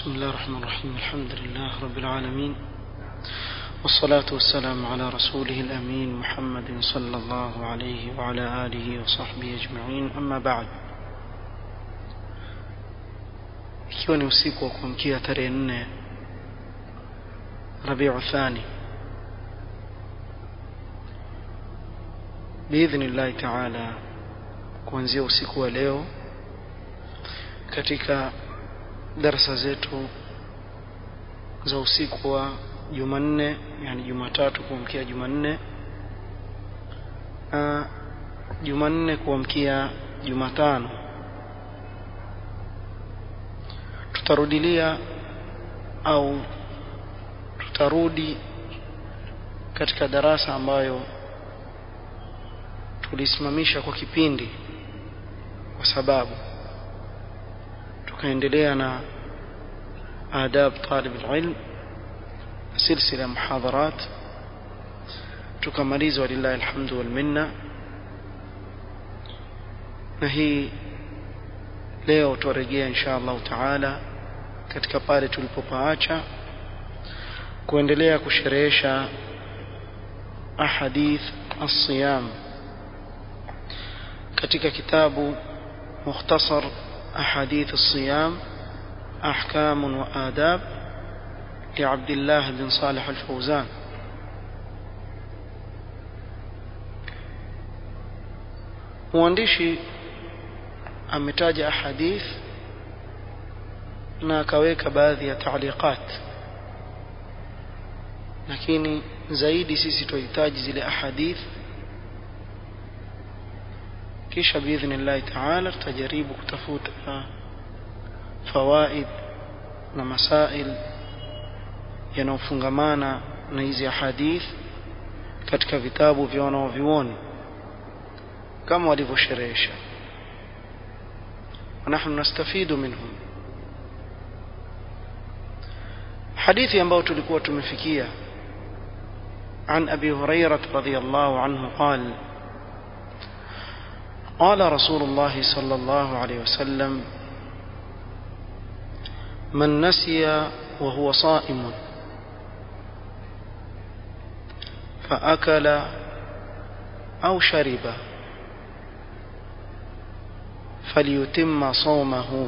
بسم الله الرحمن الرحيم الحمد لله رب العالمين والصلاة والسلام على رسوله الأمين محمد صلى الله عليه وعلى آله وصحبه أجمعين أما بعد ikiwa ni usiku wa kuamkia tarehe nne rabiu thani biidhnillahi taala kuanzia usiku wa leo katika darasa zetu za usiku wa Jumanne yani Jumatatu kuamkia Jumanne na Jumanne kuamkia Jumatano tutarudilia au tutarudi katika darasa ambayo tulisimamisha kwa kipindi kwa sababu tukaendelea na adab talib alilm silsila muhadharat tukamaliza walillahi alhamdu wal minna na hii leo tuarejea insha Allah taala katika pale tulipopaacha kuendelea kusherehesha ahadith as-siyam katika kitabu mukhtasar ahadith as-siyam أحكام وآداب لعبد الله بن صالح الفوزان mwandishi ametaja ahadith na akaweka baadhi ya taaliqat lakini zaidi sisi tunahitaji zile ahadith kisha biidhnillahi taala tutajaribu kutafuta fawaid na masail yanayofungamana na hizi ahadith katika vitabu vya wanaovioni kama walivyosherehesha ونحن نستفيد منهم حديثي ambao tulikuwa tumefikia عن أبي هريرة رضي الله عنه قال قال رسول الله صلى الله عليه وسلم من نسي وهو صائم فأكل أو شرب فليتم صومه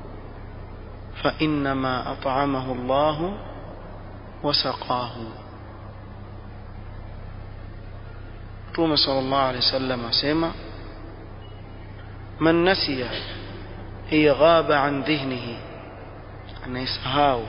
فإنما أطعمه الله وسقاه توم صلى الله عليه وسلم سيما من نسي هي غاب عن ذهنه anayesahau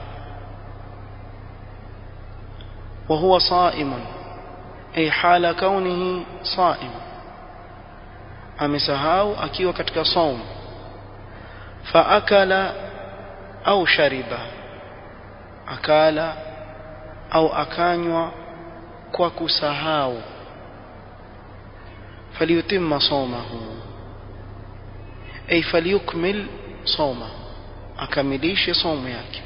وهو صائم أي حال كونه صائم amesahau akiwa katika saum faakala au shariba akala au akanywa kwa kusahau falyutimma sawmahu ay falyukmil sawmahu akamilishe somo yake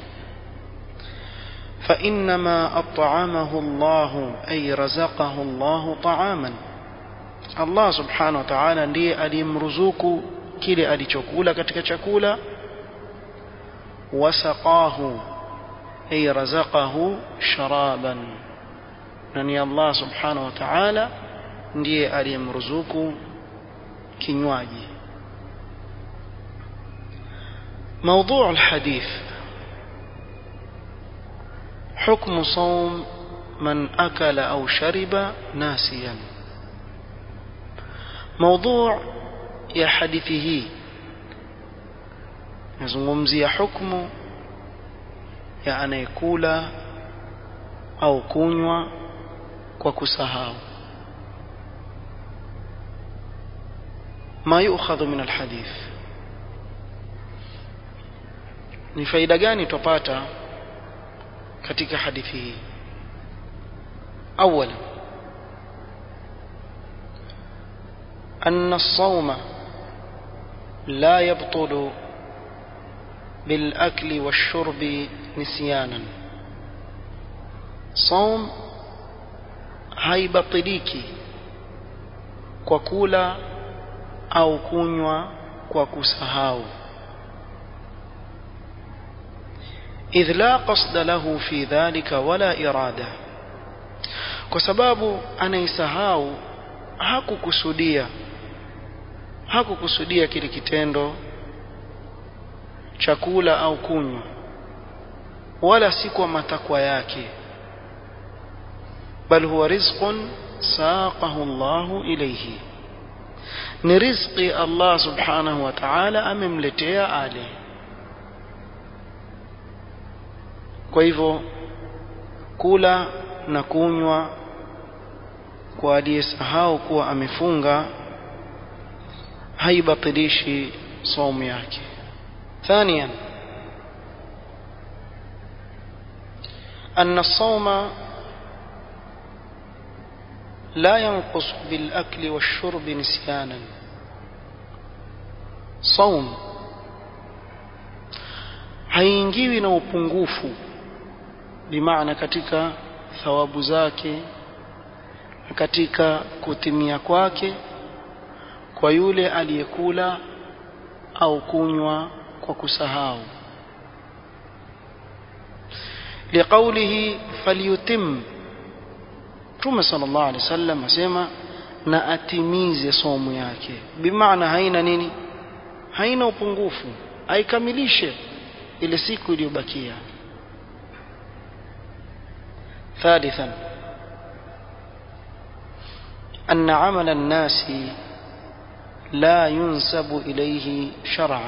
فإنما أطعمه الله أي رزقه الله طعاما الله سبحانه وتعالى ndiye alimruzuku kile alichokula katika chakula wasaqahu ay razaqahu sharaban na ni Allah subhanahu wa ta'ala ndiye aliyemruzuku kinywaji موضوع الحديث حكم صوم من أكل أو شرب ناسيا موضوع يا حديثه yazungumzia hukmu ya anayekula au kunywa kwa kusahau ma yu'khadhu min alhadith ni faida gani tupata katika hadithi hii اولا ان الصوم لا يبطل بالاكل والشرب نسيانا صوم haibatiliki kwa kula au kunywa kwa kusahau idh la qasda lahu fi dhalika wala irada kwa sababu anaisahau hakukusudia hakukusudia kile kitendo chakula au kunywa wala si kwa matakwa yake bal huwa rizqun saqahu Allah ilayhi ni rizqi Allah subhanahu wa ta'ala amemletea ale kwa hivyo kula na kunywa kwa aliyesahau kuwa amefunga haibatilishi saumu yake ثانيا أن الصوم لا ينقص بالأكل والشرب نسيانا صوم haingiwi na upungufu bimaana katika thawabu zake katika kutimia kwake kwa yule aliyekula au kunywa kwa kusahau liqaulihi falyutim Mtume sallallahu alaihi wasallam asema na atimize somo yake bimaana haina nini haina upungufu aikamilishe ile siku iliyobakia ثالثا أن عمل الناس لا ينسب إليه شرعا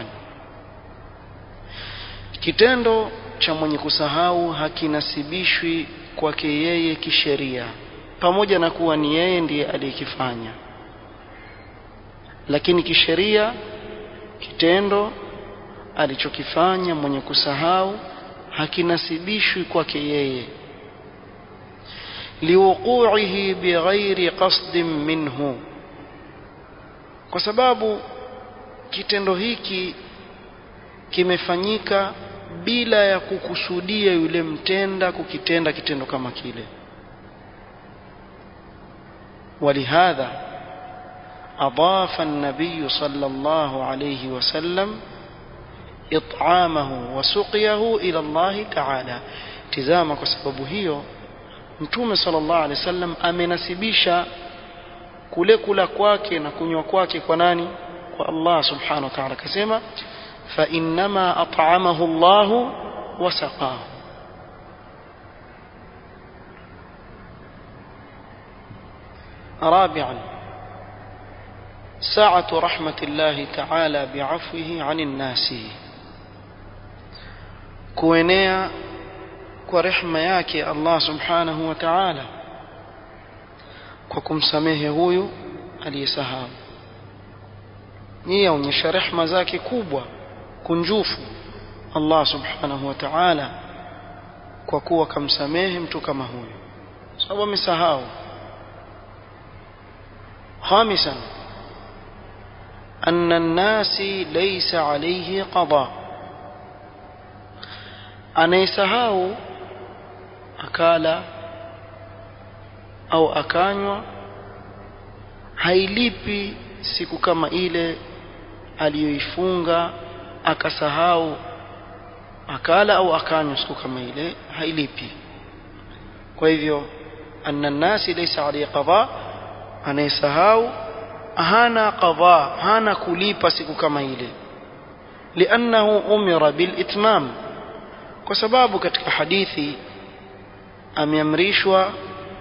kitendo cha mwenye kusahau hakinasibishwi kwake yeye kisheria pamoja na kuwa ni yeye ndiye aliyekifanya lakini kisheria kitendo alichokifanya mwenye kusahau hakinasibishwi kwake yeye liwuqu'ihi bighairi qasdin minhu kwa sababu kitendo hiki kimefanyika bila ya kukusudia yule mtenda kukitenda kitendo kama kile ولهذا أضاف النبي صلى الله عليه وسلم إطعامه وسقيه إلى الله تعالى تزاما كسبب هيو mtume sallallahu alaihi wasallam amenasibisha kule kula kwake na kunywa kwake kwa nani kwa Allah subhanahu wa ta'ala akasema fa innama at'amahu Allah wa saqahu رابعا ساعة رحمة الله تعالى بعفوه عن الناس كوينيا kwa rehma yake Allah subhanahu wa ta'ala kwa kumsamehe huyu aliyesahau hii yaonyesha rehma zake kubwa kunjufu Allah subhanahu wa ta'ala kwa kuwa kamsamehe mtu kama huyu sababu amesahau خامسا أن الناس ليس عليه قضاء anayesahau akala au akanywa hailipi siku kama ile aliyoifunga akasahau akala au akanywa siku kama ile hailipi kwa hivyo anna nasi laysa alayhi qada anayesahau hana qada hana kulipa siku kama ile liannahu umira bil itmam kwa sababu katika hadithi ameamrishwa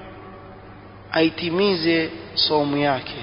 aitimize saumu yake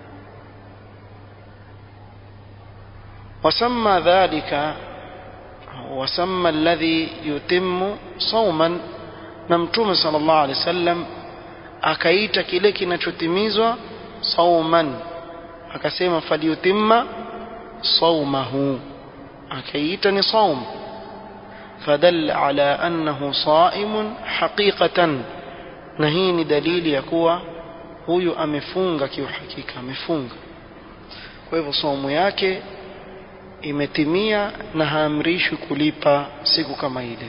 وسمى ذلك وسمى الذي يتم صوما نمتوم صلى الله عليه وسلم akaita kile kinachotimizwa sauman akasema falyutimma saumahu akaita ni saum فدل على أنه صائم حقيقة نهين دليل يكوى huyu amefunga kiuhakika amefunga kwa hivyo somo yake imetimia na haamrishwi kulipa siku kama ile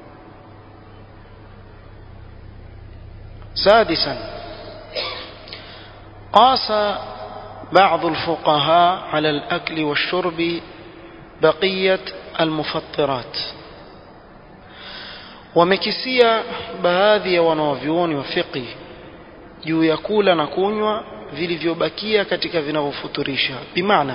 سادسا قاس بعض الفقهاء على الأكل والشرب بقية المفطرات wamekisia baadhi ya wanawavyuoni wa fiqh juu ya kula na kunywa vilivyobakia katika vinavyofuturisha bimaana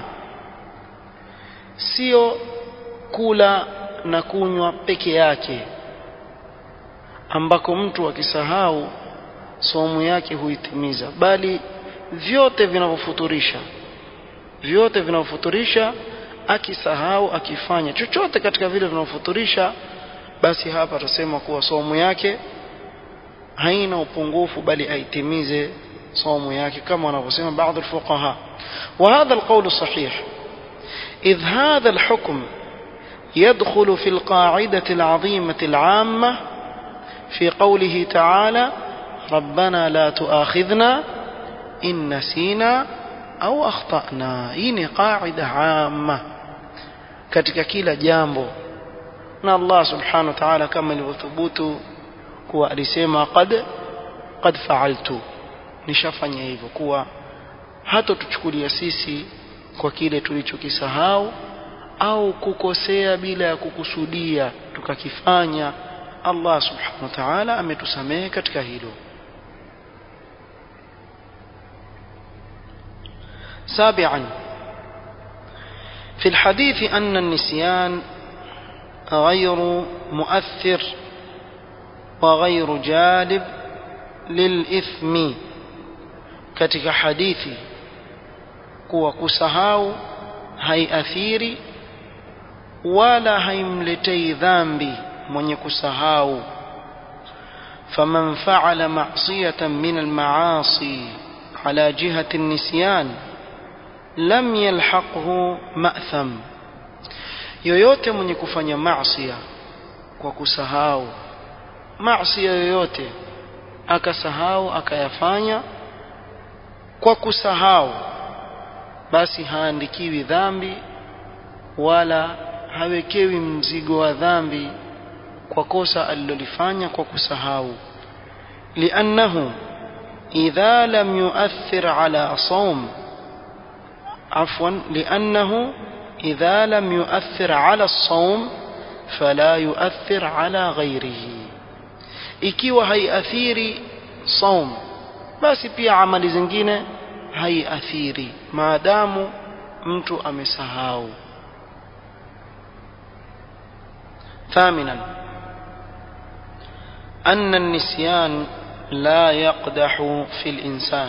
sio kula na kunywa peke yake ambako mtu akisahau somo yake huitimiza bali vyote vinavyofuturisha vyote vinavyofuturisha akisahau akifanya chochote katika vile vinavyofuturisha basi hapa tutasema kuwa somo yake haina upungufu bali aitimize somo yake kama wanavyosema baadhi الفقهاء وهذا القول صحيح إذ هذا الحكم يدخل في القاعدة العظيمة العامة في قوله تعالى ربنا لا تؤاخذنا إن نسينا أو أخطأنا إن قاعدة عامة katika kila jambo na Allah subhanahu wa ta'ala kama ilivyothubutu kuwa alisema qad qad fa'altu nishafanya hivyo kuwa hata tuchukulia sisi kwa kile tulichokisahau au kukosea bila ya kukusudia tukakifanya Allah subhanahu wa ta'ala ametusamehe katika hilo سابعا في الحديث أن النسيان غير مؤثر وغير جالب للإثم katika hadithi kuwa kusahau haiathiri wala haimletei dhambi mwenye kusahau faman faala ma'siyatan min al-ma'asi ala jihati an-nisyan lam yalhaqhu ma'tham yoyote mwenye kufanya maasiya kwa kusahau maasiya yoyote akasahau akayafanya kwa kusahau basi haandikiwi dhambi wala hawekewi mzigo wa dhambi kwa kosa alilolifanya kwa kusahau liannahu idha lam yuathir ala sawm afwan liannahu idha lam yuathir ala sawm fala yuathir ala ghairihi ikiwa haiathiri saum basi pia amali zingine haiathiri maadamu mtu amesahau ثامنا أن النسيان لا يقدح في الإنسان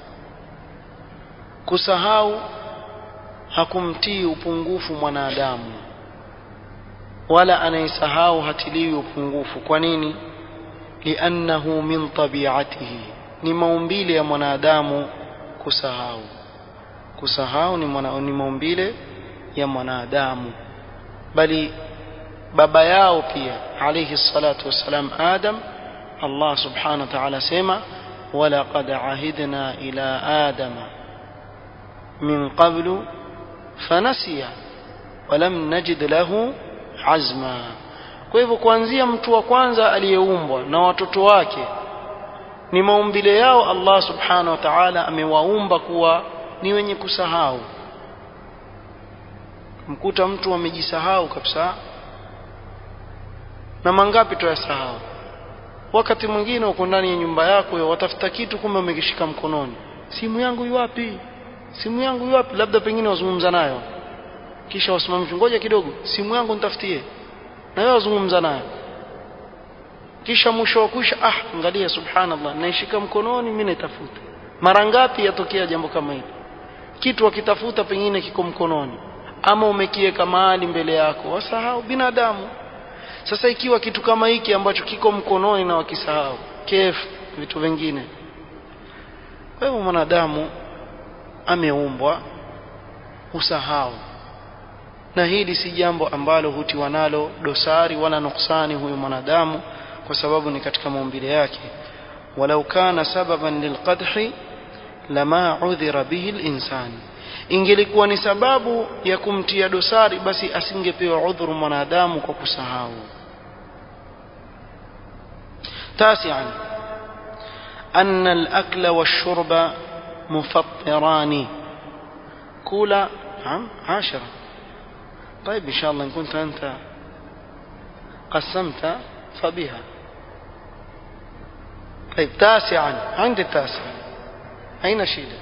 kusahau hakumtii upungufu mwanadamu wala anayesahau hatiliwi upungufu kwa nini liannahu min tabiatihi ni maumbile ya mwanadamu kusahau kusahau ni, mwana, ni maumbile ya mwanadamu bali baba yao pia alayhi salatu wassalam adam Allah subhanahu wa ta'ala sema walaqad ahidna ila adama min qablu fanasiya walam najid lahu azma kwa hivyo kuanzia mtu wa kwanza aliyeumbwa na watoto wake ni maumbile yao Allah subhanahu wa ta'ala amewaumba kuwa ni wenye kusahau mkuta mtu amejisahau kabisa na mangapi tuyasahau wakati mwingine uko ndani ya nyumba yako watafuta kitu kumbe umekishika mkononi simu yangu iwapi simu yangu iwapi labda pengine wazungumza nayo kisha wasimamishe ngoja kidogo simu yangu nitafutie na wewe wazungumza nayo kisha mwisho wa kuisha ah angalia subhanallah naishika mkononi mimi naitafuta mara ngapi yatokea jambo kama hili kitu wakitafuta pengine kiko mkononi ama umekiweka mahali mbele yako wasahau binadamu sasa ikiwa kitu kama hiki ambacho kiko mkononi na wakisahau kef vitu vingine kwa hivyo mwanadamu ameumbwa usahau na hili si jambo ambalo hutiwa nalo dosari wala nuksani huyu mwanadamu kwa sababu ni katika maumbile yake walau kana sababan lilqadhi lama udhira bihi linsan ingelikuwa ni sababu ya kumtia dosari basi asingepewa udhuru mwanadamu kwa kusahau تاسعا أن الأكل والشرب مفطران كولا نعم عاشرة طيب إن شاء الله إن كنت أنت قسمت فبها طيب تاسعا عند التاسع أين شيء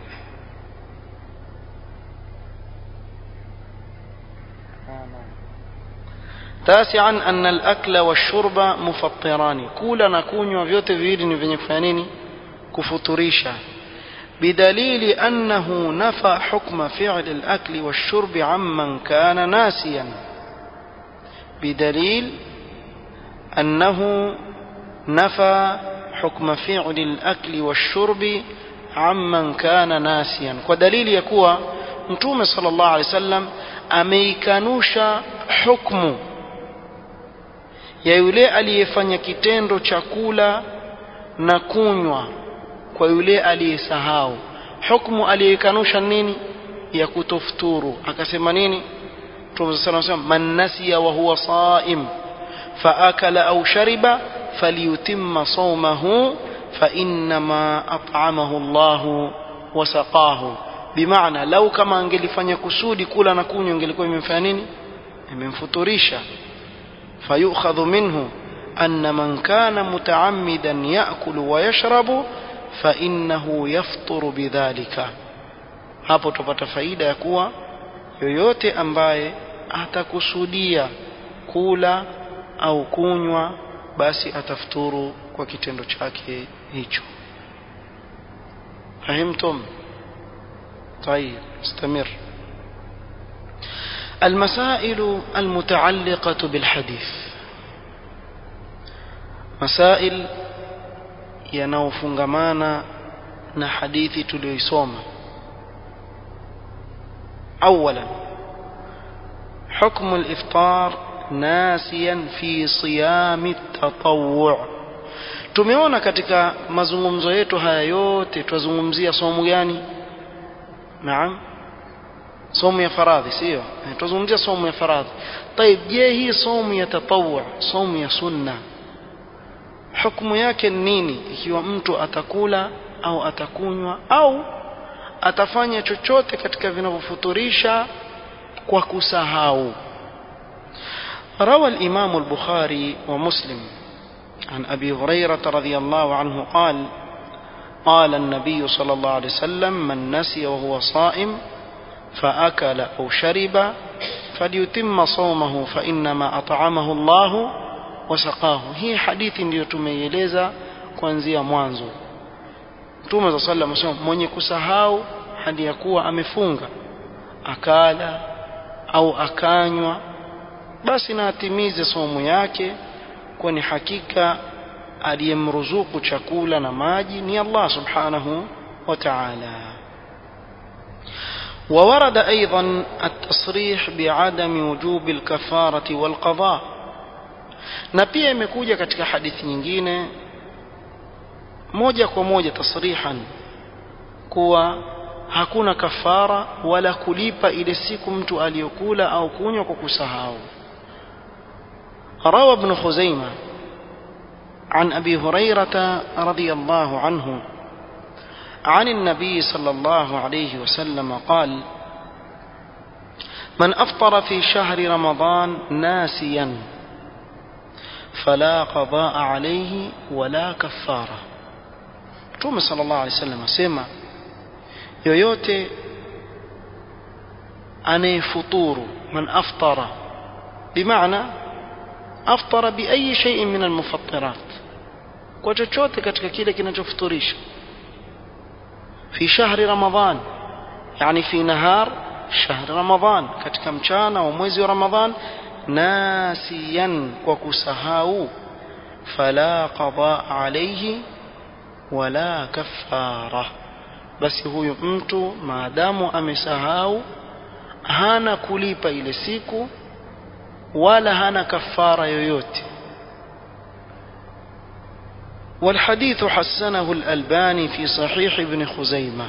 تاسعا أن الأكل والشرب مفطران كولا نكون وفيوت فيدي نفني فانيني كفطريشا بدليل أنه نفى حكم فعل الأكل والشرب عمن كان ناسيا بدليل أنه نفى حكم فعل الأكل والشرب عمن كان ناسيا ودليل يكوى متوم صلى الله عليه وسلم ameikanusha hukmu ya yule aliyefanya kitendo cha kula na kunywa kwa yule aliyesahau hukmu aliyekanusha nini ya kutofuturu akasema nini Mtume صلى الله عليه وسلم man nasiya wa huwa saim faakala au shariba falyutimma sawmahu فإنما أطعمه الله وسقاه بمعنى لو كما angelifanya kusudi kula na kunywa ingelikuwa imemfanya nini imemfuturisha fayukhadhu minhu أن من كان متعمدا يأكل ويشرب فإنه يفطر بذلك hapo tupata faida ya kuwa yoyote ambaye atakusudia kula au kunywa basi atafuturu kwa kitendo chake hicho fahimtum طيب استمر المسائل المتعلقة بالحديث مسائل yanayofungamana na hadithi tuliyoisoma اولا حكم الافطار ناسيا في صيام التطوع tumeona katika mazungumzo yetu haya yote twazungumzia somo gani naam somo ya faradhi sio tuzungumzia somo ya faradhi طيب je hii somo ya tatawwu somo ya sunna hukumu yake nini ikiwa mtu atakula au atakunywa au atafanya chochote katika vinavyofuturisha kwa kusahau روى الإمام البخاري ومسلم عن أبي هريرة رضي الله عنه قال قال النبي صلى الله عليه وسلم من نسي وهو صائم فأكل أو شرب فليتم صومه فإنما أطعمه الله وسقاه هي حديث ndio tumeieleza kuanzia mwanzo Mtume صلى الله عليه وسلم mwenye kusahau hadi ya kuwa amefunga akala au akanywa basi na atimize somo yake kwani hakika aliyemruzuku chakula na maji ni Allah subhanahu wa ta'ala وورد أيضا التصريح بعدم وجوب الكفارة والقضاء na pia imekuja katika hadithi nyingine moja kwa moja tasrihan kuwa hakuna kafara wala kulipa ile siku mtu aliyokula au kunywa kwa kusahau روى ابن خزيمة عن أبي هريرة رضي الله عنه عن النبي صلى الله عليه وسلم قال من أفطر في شهر رمضان ناسيا فلا قضاء عليه ولا كفارة توم صلى الله عليه وسلم سيما yoyote anayefuturu man aftara bimaana aftara biayi shay'in min almufattirat kwa chochote katika kile kinachofuturisha fi shahri ramadan yani fi nahar shahri ramadan katika mchana wa mwezi wa ramadhan nasiyan kwa kusahau fala qada alayhi wala kaffara basi huyu mtu maadamu amesahau hana kulipa ile siku wala hana kafara yoyote والحديث حسنه الألباني في صحيح ابن خزيمة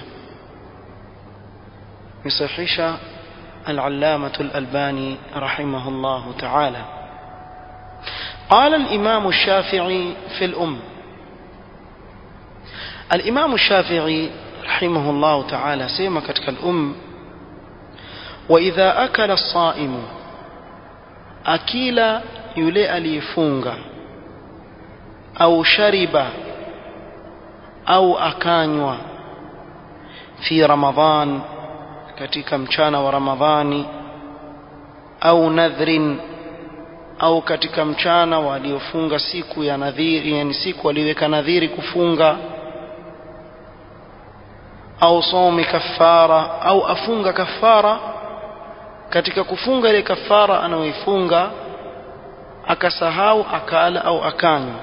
يصحيش العلامة الألباني رحمه الله تعالى قال الإمام الشافعي في الأم الإمام الشافعي رحمه الله تعالى سيما كتك الأم وإذا أكل الصائم أكيل يلي أليفونغ au shariba au akanywa fi ramadhan katika mchana wa ramadhani au nadhrin au katika mchana waliofunga siku ya nadhiri yani siku waliweka nadhiri kufunga au somi kafara au afunga kafara katika kufunga ile kafara anayoifunga akasahau akala au akanywa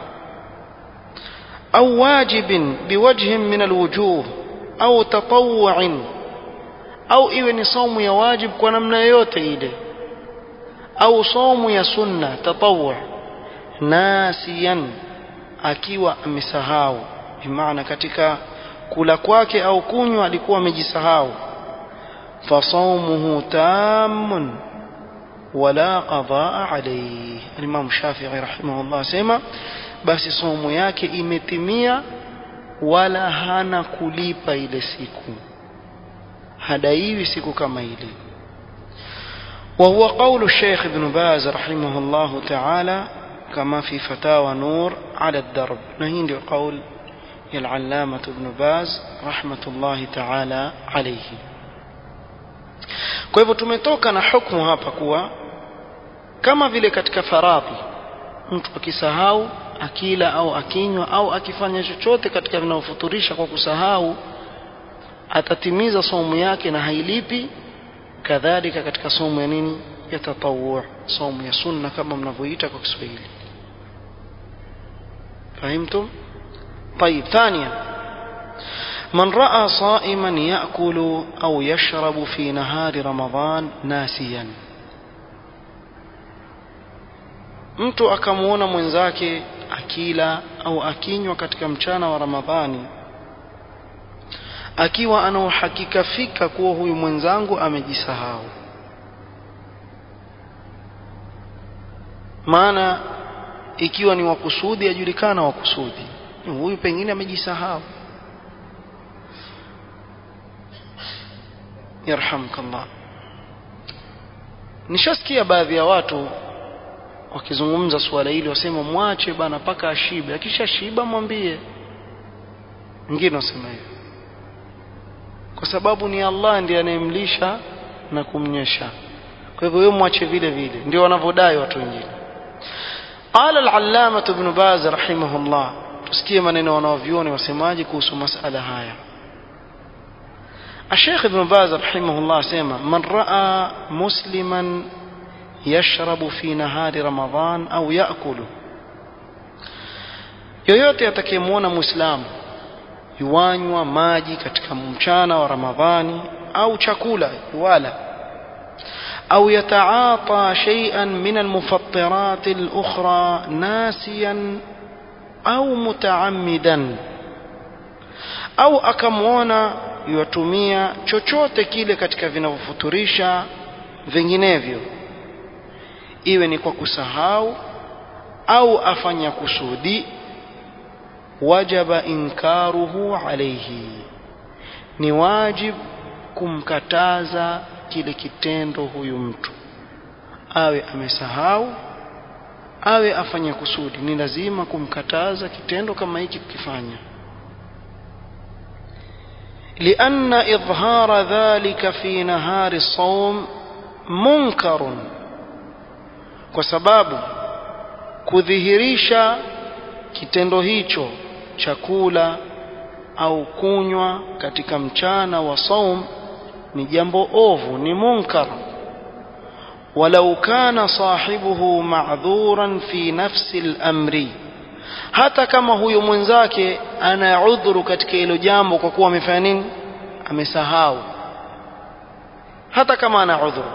au wajibin biwajhin min alwujuh au tatawu'in au iwe ni saumu ya wajib kwa namna yoyote ile au saumu ya sunna tatawu nasiyan akiwa amesahau bimaana katika kula kwake au kunywa alikuwa amejisahau fasaumuhu tammun wala qadaa alayhi Imam Shafi'i rahimahullah sema basi saumu yake imetimia wala hana kulipa ile siku hadaiwi siku kama ile وهو قول الشيخ ابن باز رحمه الله تعالى كما في فتاوى نور على الدرب نهين قول العلامة ابن باز رحمة الله تعالى عليه kwa hivyo tumetoka na hukumu hapa kuwa kama vile katika faradhi mtu akisahau akila au akinywa au akifanya chochote katika vinavyofuturisha kwa kusahau atatimiza somu yake na hailipi kadhalika katika somo ya nini ya tatawu somo ya sunna kama mnavyoita kwa Kiswahili فهمتم طيب ثانيا من راى صائما ياكل او يشرب في نهار رمضان ناسيا mtu akamuona mwenzake akila au akinywa katika mchana wa ramadhani akiwa ana uhakika fika kuwa huyu mwenzangu amejisahau maana ikiwa ni wakusudi ajulikana wakusudi huyu pengine amejisahau yarhamkallah nishasikia baadhi ya watu wakizungumza suala hili wasema mwache bana mpaka ashibe akisha shiba mwambie wengine wasema hivyo kwa sababu ni Allah ndiye anayemlisha na kumnyesha kwa hivyo wewe mwache vile vile ndio wanavyodai watu wengine قال العلامة ابن باز رحمه الله tusikie maneno wanaovioni wasemaje kuhusu masala haya الشيخ ابن باز رحمه الله سيما من رأى مسلما يشرب في نهار رمضان أو يأكل yoyote atakayemwona muislamu yuanywa maji katika mchana wa ramadhani au chakula wala au yataata shay'an min almufattirat alukhra nasiyan au mutaammidan au akamwona yuatumia chochote kile katika vinavyofuturisha vinginevyo iwe ni kwa kusahau au afanya kusudi wajaba inkaruhu alayhi ni wajib kumkataza kile kitendo huyu mtu awe amesahau awe afanya kusudi ni lazima kumkataza kitendo kama hiki kukifanya لأن إظهار ذلك في نهار الصوم منكر وسباب kudhihirisha kitendo hicho chakula au kunywa katika mchana wa saum ni jambo ovu ni munkar walau kana sahibuhu ma'dhuran fi nafsi al-amri hata kama huyo mwenzake ana udhuru katika hilo jambo kwa kuwa amefanya nini amesahau hata kama ana udhuru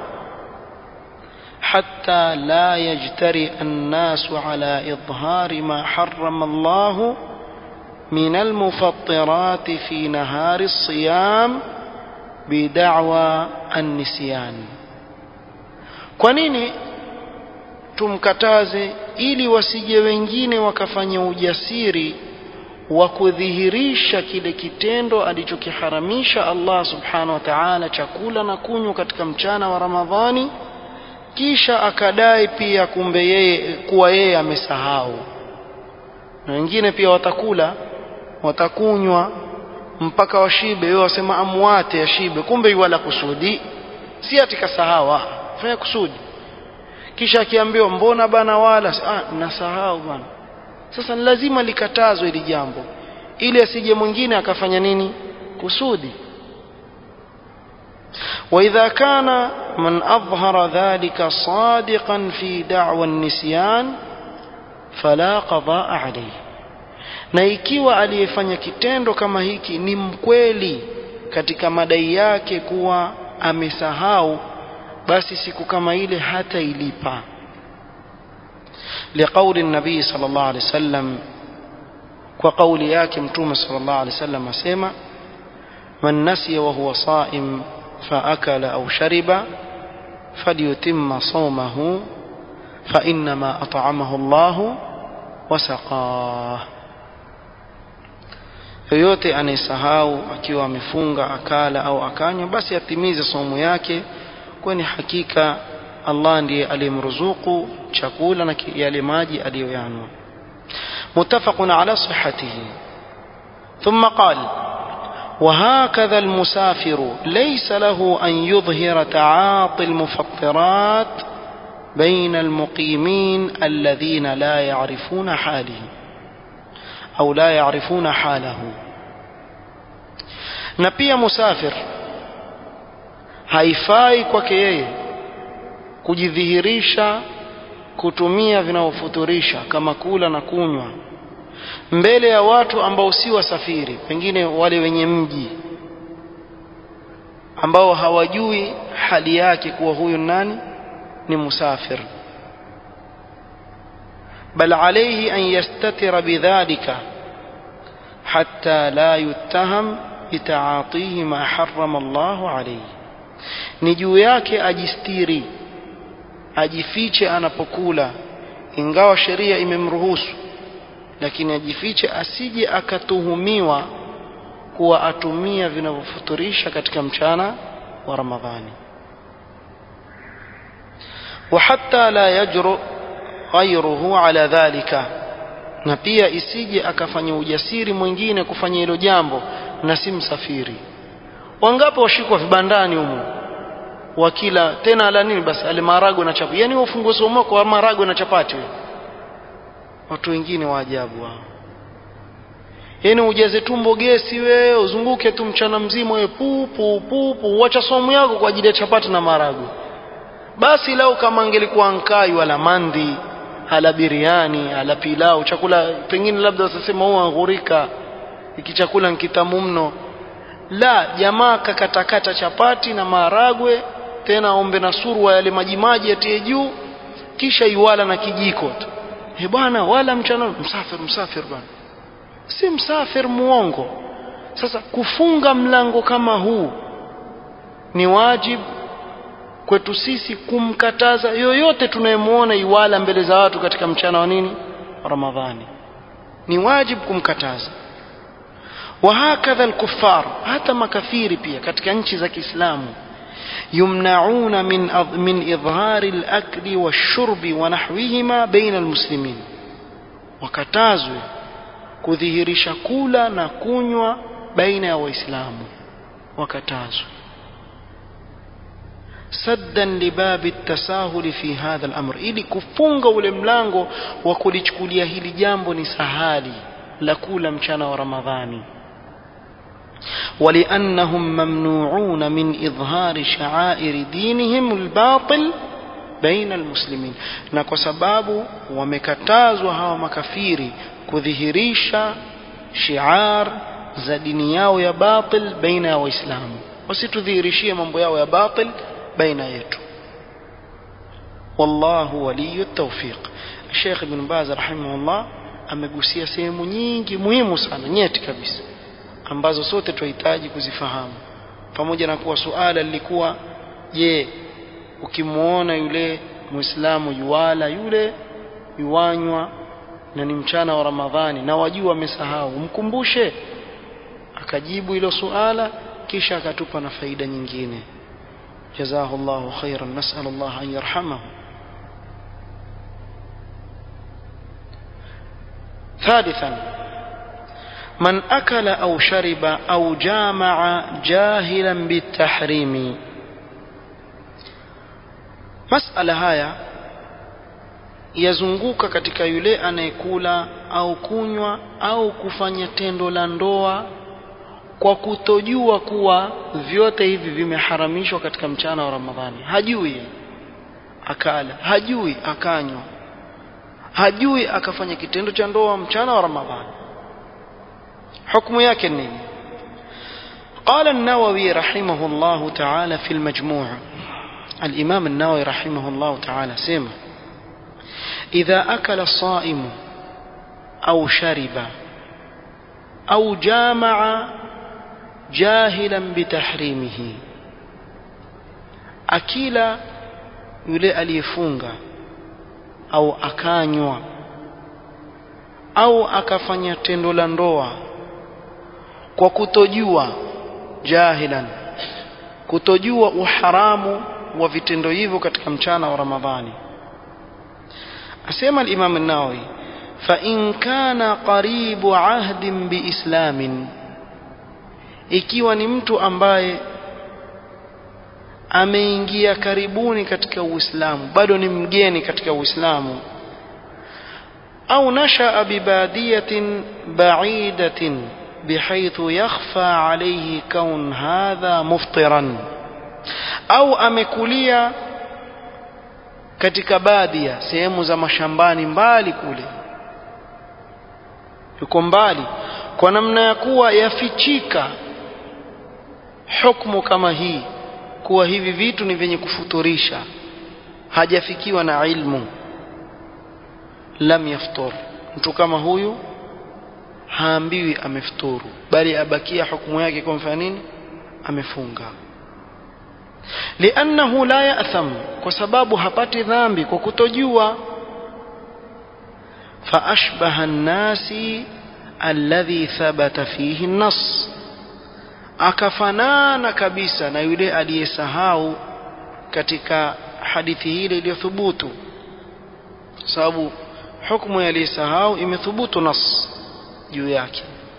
حتى لا يجترئ الناس على إظهار ما حرم الله من المفطرات في نهار الصيام بدعوى النسيان kwa nini tumkataze ili wasije wengine wakafanya ujasiri wa kudhihirisha kile kitendo alichokiharamisha Allah subhanahu wa ta'ala chakula na kunywa katika mchana wa Ramadhani kisha akadai pia kumbe yeye kuwa yeye amesahau na wengine pia watakula watakunywa mpaka washibe wewe wasema amwate ashibe kumbe yuwala kusudi si atika sahawa fanya kusudi kisha akiambiwa mbona bana wala ah nasahau bana sasa ni lazima likatazwe hili jambo ili asije mwingine akafanya nini kusudi وإذا كان من أظهر ذلك صادقا في دعوى النسيان فلا قضاء عليه na ikiwa aliyefanya kitendo kama hiki ni mkweli katika madai yake kuwa amesahau basi siku kama ile hata ilipa liqauli nabii sallallahu alaihi wasallam kwa kauli yake mtume sallallahu alaihi wasallam asema man nasiya wa huwa saim فأكل أو شرب فليتم صومه فإنما أطعمه الله وسقاه yoyote anayesahau akiwa amefunga akala au akanywa basi atimize somo yake kwani hakika Allah ndiye aliyemruzuku chakula na yale maji aliyoyanwa muttafaqun ala sihhatihi thumma qala وهكذا المسافر ليس له أن يظهر تعاطي المفطرات بين المقيمين الذين لا يعرفون حاله أو لا يعرفون حاله نبي مسافر haifai kwake yeye kujidhihirisha kutumia vinavyofuturisha kama kula na kunywa mbele ya watu ambao si wasafiri pengine wale wenye mji ambao hawajui hali yake kuwa huyu nani ni musafir bal alayhi an yastatira bidhalika hatta la yuttaham bitaatihi ma harrama Allah alayhi ni juu yake ajistiri ajifiche anapokula ingawa sheria imemruhusu lakini ajifiche asije akatuhumiwa kuwa atumia vinavyofuturisha katika mchana wa Ramadhani وحتى لا يجرؤ غيره على ذلك na pia isije akafanya ujasiri mwingine kufanya hilo jambo na si msafiri wangapo washikwa vibandani humo wakila tena ala nini basi ale marago na chapati yani ufungue somo kwa marago na chapati wewe watu wengine wa ajabu wao yani ujaze tumbo gesi wewe uzunguke tu mchana mzima wewe pupu pupu uacha somo yako kwa ajili ya chapati na marago basi lau kama angelikuwa nkai wala mandi ala biriani ala pilau chakula pengine labda wasasema huwa angurika iki chakula nkitamu mno la jamaa kakatakata chapati na maharagwe tena ombe na surwa yale majimaji yatie juu kisha iwala na kijiko tu he bwana wala mchana msafir msafir bwana si msafir muongo sasa kufunga mlango kama huu ni wajibu kwetu sisi kumkataza yoyote tunayemwona iwala mbele za watu katika mchana wa nini ramadhani ni wajibu kumkataza وهكذا الكفار hata makafiri pia katika nchi za Kiislamu يمنعون من من إظهار الأكل والشرب ونحوهما بين المسلمين wakatazwe kudhihirisha kula na kunywa baina ya waislamu wakatazwe saddan libabi tasahuli fi hadha al-amr ili kufunga ule mlango wa kulichukulia hili jambo ni sahali la kula mchana wa ramadhani ولأنهم ممنوعون من إظهار شعائر دينهم الباطل بين المسلمين na kwa sababu wamekatazwa hawa makafiri kudhihirisha shiar za dini yao ya batil baina ya waislamu wasitudhihirishie mambo yao ya batil baina yetu wallahu waliyu tawfiq Sheikh Ibn Baz rahimahullah amegusia sehemu nyingi muhimu sana nyeti kabisa ambazo sote tunahitaji kuzifahamu pamoja na kuwa suala lilikuwa je ukimwona yule muislamu yuwala yule yuwanywa na ni mchana wa ramadhani na wajua amesahau mkumbushe akajibu hilo suala kisha akatupa na faida nyingine جزاه الله خيرا نسأل الله أن يرحمه ثالثا من أكل أو شرب أو جامع جاهلا بالتحريم masala haya yazunguka katika yule anayekula au kunywa au kufanya tendo la ndoa kwa kutojua kuwa vyote hivi vimeharamishwa katika mchana wa Ramadhani hajui akala hajui akanywa hajui akafanya kitendo cha ndoa mchana wa Ramadhani hukumu yake nini قال النووي رحمه الله تعالى في المجموع الإمام النووي رحمه الله تعالى سمع إذا أكل الصائم أو شرب أو جامع جاهلا بتحريمه أكيل yule aliyefunga au akanywa au akafanya tendo la ndoa kwa kutojua jahilan kutojua uharamu wa vitendo hivyo katika mchana wa Ramadhani asema al-Imam an-Nawawi fa in kana qaribu ahdin biislamin ikiwa ni mtu ambaye ameingia karibuni katika Uislamu bado ni mgeni katika Uislamu au nashaa bibadiyatin ba'idatin بحيث يخفى عليه كون هذا مفطرا au amekulia katika baadhi sehemu za mashambani mbali kule yuko mbali kwa namna ya kuwa yafichika hukumu kama hii kuwa hivi vitu ni vyenye kufuturisha hajafikiwa na ilmu lam yaftur mtu kama huyu haambiwi amefuturu bali abakia hukumu yake kwa mfano nini amefunga liannahu la ya'tham kwa sababu hapati dhambi kwa kutojua fa ashbaha an-nasi alladhi thabata fihi an-nass akafanana kabisa na yule aliyesahau katika hadithi ile iliyothubutu sababu hukumu ya aliyesahau imethubutu nas juu yake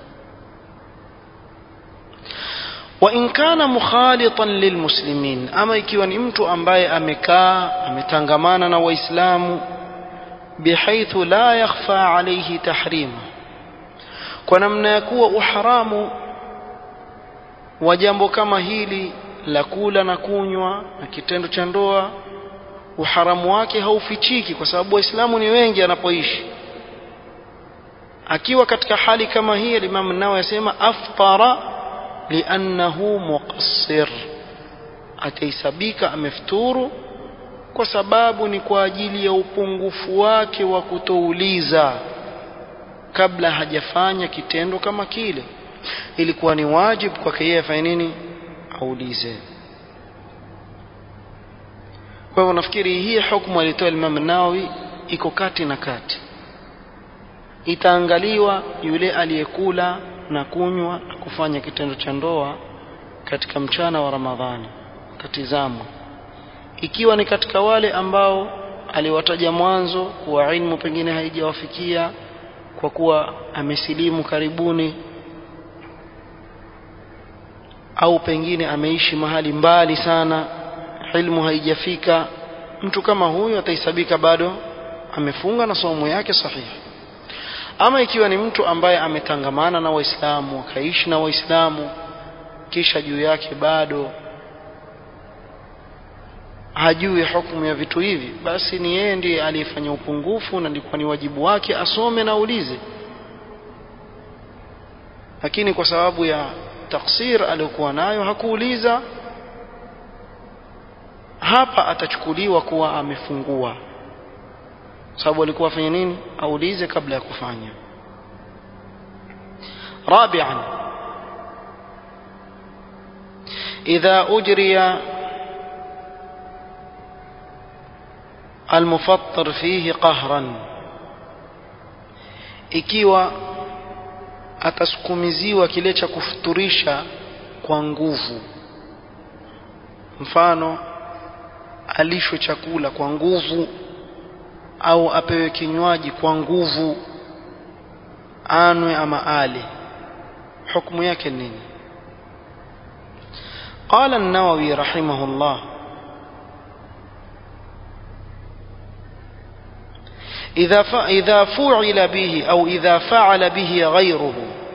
wa in kana mukhalitan lilmuslimin ama ikiwa ni mtu ambaye amekaa ametangamana na waislamu bihaithu la yakhfa alayhi tahrima kwa namna ya kuwa uharamu wa jambo kama hili la kula na kunywa na kitendo cha ndoa uharamu wake haufichiki kwa sababu waislamu ni wengi anapoishi akiwa katika hali kama hii Imam Nawawi yasema aftara liannahu muqassir ataisabika amefuturu kwa sababu ni kwa ajili ya upungufu wake wa kutouliza kabla hajafanya kitendo kama kile ilikuwa ni wajibu kwake yeye afanye nini aulize kwa hivyo nafikiri hii hukumu alitoa Imam Nawawi iko kati na kati itaangaliwa yule aliyekula na kunywa na kufanya kitendo cha ndoa katika mchana wa Ramadhani tatizamwa ikiwa ni katika wale ambao aliwataja mwanzo kuwa ilmu pengine haijawafikia kwa kuwa amesilimu karibuni au pengine ameishi mahali mbali sana ilmu haijafika mtu kama huyu ataisabika bado amefunga na somo yake sahihi ama ikiwa ni mtu ambaye ametangamana na waislamu akaishi na waislamu kisha juu yake bado hajui hukumu ya vitu hivi basi ni yeye ndiye aliyefanya upungufu na ndikuwa ni wajibu wake asome na aulize lakini kwa sababu ya taksir aliyokuwa nayo hakuuliza hapa atachukuliwa kuwa amefungua sababu alikuwa afanye nini aulize kabla ya kufanya رابعا إذا أجري المفطر فيه قهرا ikiwa atasukumiziwa kile cha kufuturisha kwa nguvu mfano alishwe chakula kwa nguvu au apewe kinywaji kwa nguvu anwe ama ale hukumu yake nini قال النووي رحمه الله إذا إذا فعل به أو إذا فعل به غيره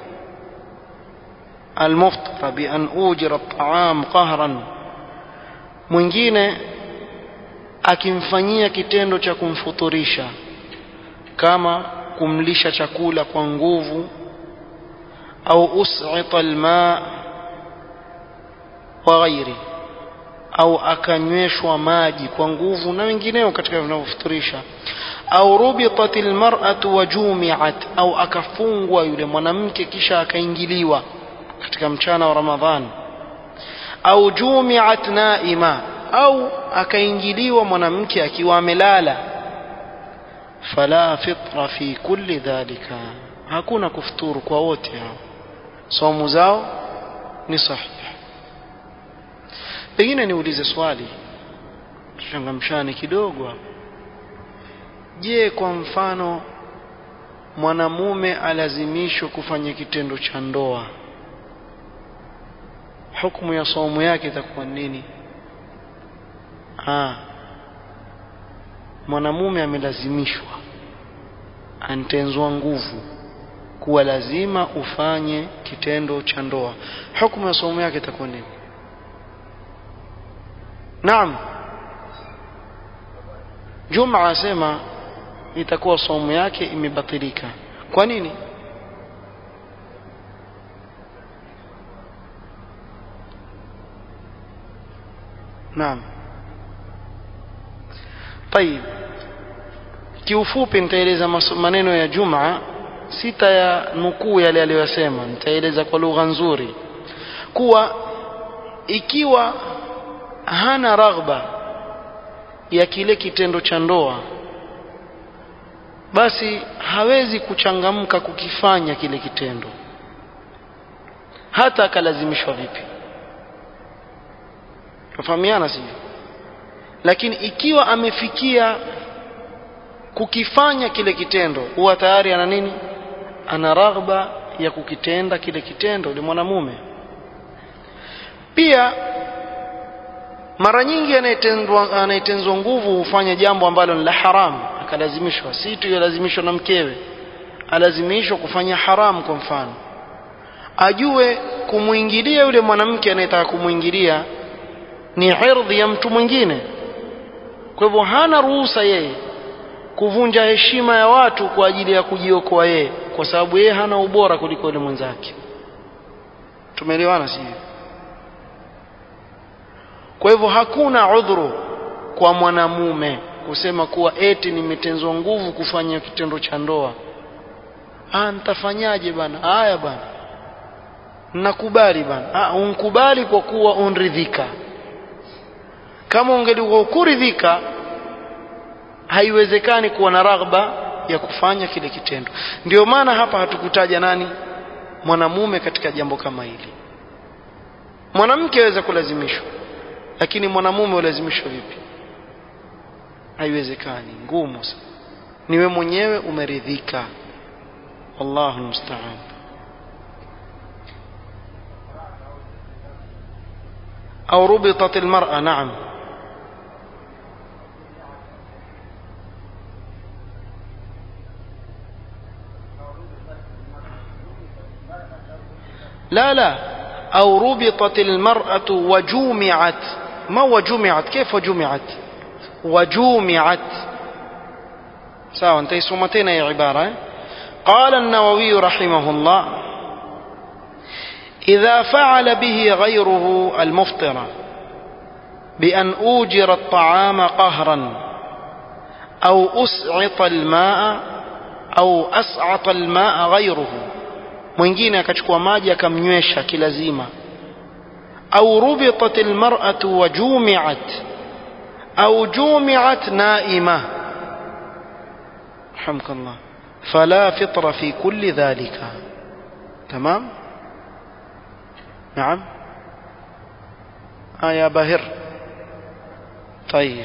المفطر بأن أوجر الطعام قهرا mwingine akimfanyia kitendo cha kumfuturisha kama kumlisha chakula kwa nguvu au us'ita alma wa ghairi au akanyweshwa maji kwa nguvu na wengineo katika vinavyofuturisha au rubitat almar'atu wa jumi'at au akafungwa yule mwanamke kisha akaingiliwa katika mchana wa Ramadhani au jumi'at naima au akaingiliwa mwanamke akiwa amelala fala fitra fi kulli dhalika hakuna kufuturu kwa wote hao somo zao ni sahihi pengine niulize swali tuchangamshane kidogo hapo je kwa mfano mwanamume alazimishwa kufanya kitendo cha ndoa hukumu ya saumu yake itakuwa nini ah mwanamume amelazimishwa antenzwa nguvu kuwa lazima ufanye kitendo cha ndoa hukumu ya saumu yake itakuwa nini naam Juma asema itakuwa saumu yake imebatilika kwa nini naam طيب kiufupi nitaeleza maneno ya Juma sita ya nukuu yale aliyosema nitaeleza kwa lugha nzuri kuwa ikiwa hana raghba ya kile kitendo cha ndoa basi hawezi kuchangamka kukifanya kile kitendo hata akalazimishwa vipi tufahamiana sivyo lakini ikiwa amefikia kukifanya kile kitendo huwa tayari ana nini ana raghba ya kukitenda kile kitendo yule mwanamume pia mara nyingi anayetendwa anayetenzwa nguvu hufanya jambo ambalo ni la haramu akalazimishwa si tu yalazimishwa na mkewe alazimishwa kufanya haramu kwa mfano ajue kumuingilia yule mwanamke anayetaka kumuingilia ni irdhi ya mtu mwingine kwa hivyo hana ruhusa yeye kuvunja heshima ya watu kwa ajili ya kujiokoa yeye kwa sababu yeye hana ubora kuliko yule mwenzake tumeelewana sivyo kwa hivyo hakuna udhuru kwa mwanamume kusema kuwa eti nimetenzwa nguvu kufanya kitendo cha ndoa ah nitafanyaje bana haya bana nakubali bana ah unkubali kwa kuwa unridhika kama ungelikuwa kuridhika haiwezekani kuwa na raghba ya kufanya kile kitendo ndio maana hapa hatukutaja nani mwanamume katika jambo kama hili mwanamke aweza kulazimishwa lakini mwanamume ulazimishwa vipi haiwezekani ngumu sana niwe mwenyewe umeridhika wallahu musta'an au rubitat almar'a na'am لا لا أو ربطت المرأة وجومعت ما وجمعت كيف وجمعت وجومعت سواء انت سمتين يا عبارة قال النووي رحمه الله إذا فعل به غيره المفطرة بأن أوجر الطعام قهرا أو أسعط الماء أو أسعط الماء غيره mwingine akachukua maji akamnywesha kilazima au rubitat almar'atu wa jumi'at au jumi'at na'ima hamkallah fala fitra fi kulli dhalika tamam نعم آه يا باهر طيب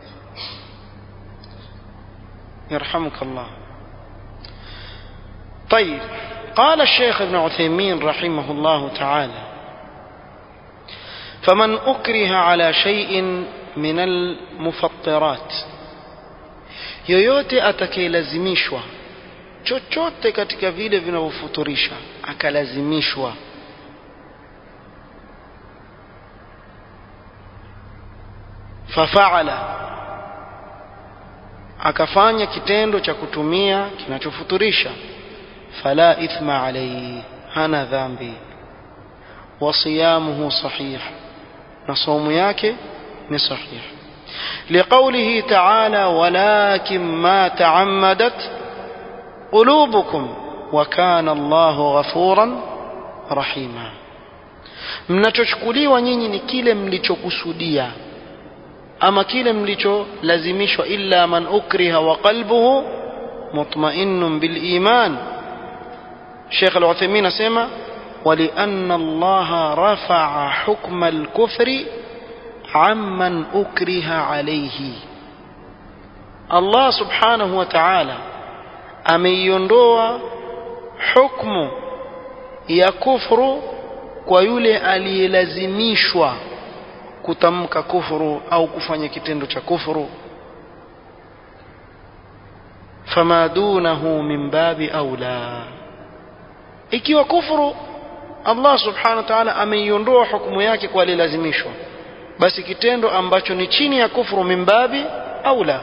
يرحمك الله طيب قال الشيخ ابن عثيمين رحمه الله تعالى فمن أكره على شيء من المفطرات yoyote atakayelazimishwa chochote katika vile vinavyofuturisha akalazimishwa fafaala akafanya kitendo cha kutumia kinachofuturisha fala ithma alayhi hana dhambi wa siyamuhu sahih na saumu yake ni sahih لقوله تعالى ولكن ما تعمدت قلوبكم وكان الله غفورا رحيما mnachochukuliwa nyinyi ni kile mlichokusudia ama kile mlicholazimishwa illa man ukriha wa qalbuhu mutma'innun bil iman Sheikh Al-Uthaymeen asema ولأن الله رفع حكم الكفر عمن أكره عليه الله سبحانه وتعالى ameiondoa hukmu ya kufru kwa yule aliyelazimishwa kutamka kufuru au kufanya kitendo cha kufuru fama dunahu min babi aula ikiwa kufuru Allah subhanahu wa ta'ala ameiondoa hukumu yake kwa aliyelazimishwa basi kitendo ambacho ni chini ya kufuru min babi aula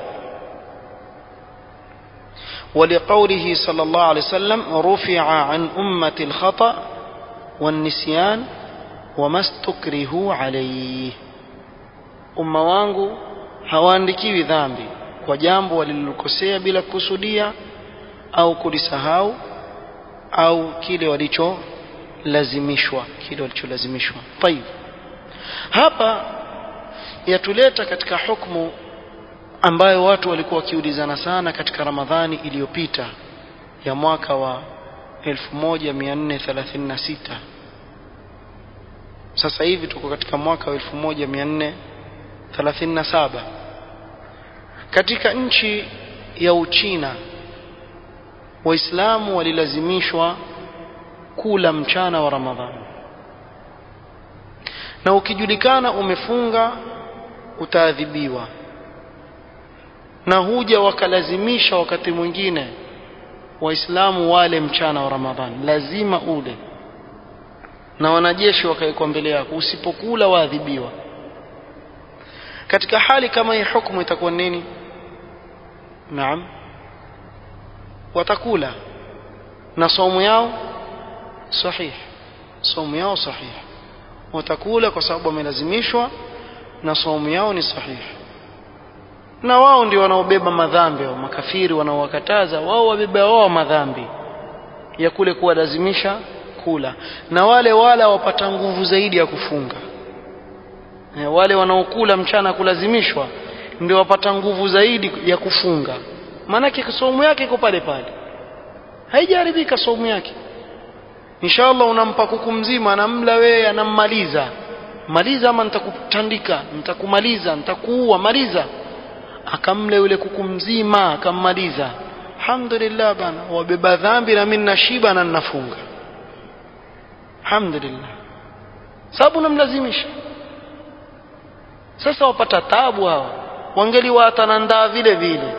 ولقوله صلى الله عليه وسلم رفع عن أمة الخطأ والنسيان وما استكرهوا عليه umma wangu hawaandikiwi dhambi kwa jambo walilokosea bila kusudia au kulisahau au kile walicholazimishwa kile walicholazimishwa tayib hapa yatuleta katika hukumu ambayo watu walikuwa wakiulizana sana katika Ramadhani iliyopita ya mwaka wa 1436 sasa hivi tuko katika mwaka wa 1437 katika nchi ya Uchina waislamu walilazimishwa kula mchana wa Ramadhani na ukijulikana umefunga utaadhibiwa na huja wakalazimisha wakati mwingine waislamu wale mchana wa Ramadhani lazima ule na wanajeshi wakawekwa mbele yako usipokula waadhibiwa katika hali kama hii hukumu itakuwa nini naam watakula na somo yao sahih somo yao sahih watakula kwa sababu wamelazimishwa na somo yao ni sahihi na wao ndio wanaobeba madhambi wa makafiri wanaowakataza wao wabeba wao madhambi ya kule kuwalazimisha kula na wale wala wapata nguvu zaidi ya kufunga e, wale wanaokula mchana kulazimishwa ndio wapata nguvu zaidi ya kufunga maanake somo yake iko pale pale haijaharibika somo yake inshallah unampa kuku mzima anamla wewe anammaliza maliza ama nitakutandika nitakumaliza nitakuua maliza akamle yule kuku mzima akammaliza alhamdulillah bana wabeba dhambi na mimi nashiba na ninafunga alhamdulillah sababu namlazimisha sasa wapata tabu hawa wangeli watanandaa vile vile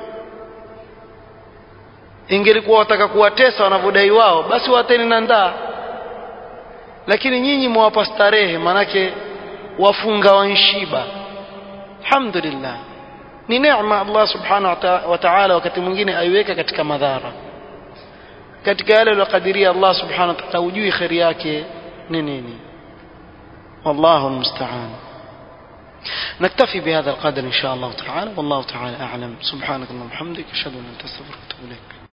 ingelikuwa wataka kuwatesa wanavyodai wao basi wateni na ndaa lakini nyinyi mwawapa starehe manake wafunga wanshiba alhamdulillah ni neema Allah subhanahu wa ta'ala wakati mwingine aiweka katika madhara katika yale aliyokadiria Allah subhanahu wa ta'ala hujui khairi yake ni nini والله المستعان نكتفي بهذا القدر إن شاء الله تعالى والله تعالى أعلم سبحانك اللهم وبحمدك أشهد أن لا إله إلا أنت أستغفرك وأتوب إليك